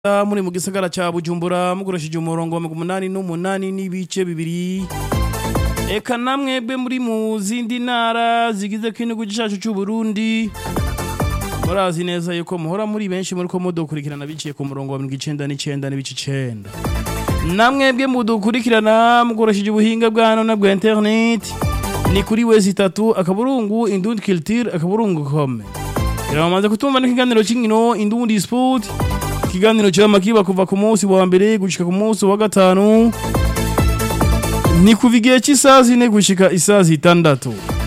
muri mu gisagara ca Bujumbura mukoresheje umurongo wa 88 n'ibice bibiri eka namwebwe muri mu zindi ntara zigize k'igihugu cacu c'u Burundi murazi neza yuko muhora muri benshi muri ko mudukurikirana biciye ku murongo wa 99 n'ibice 9 namwebwe mudukurikirana mukoresheje ubuhinga bwa none bwa internet ni kuri wezi itatu akaburungu indundi culture akaburungu com Iramaze kutumva n'ikiganiro cy'inkino indundi sport ikiganiro cyama kiba kuva ku munsi wa mbere gushika ku munsi wa gatanu ni kuva igihe cy'isaha zine gushika isaha zitandatu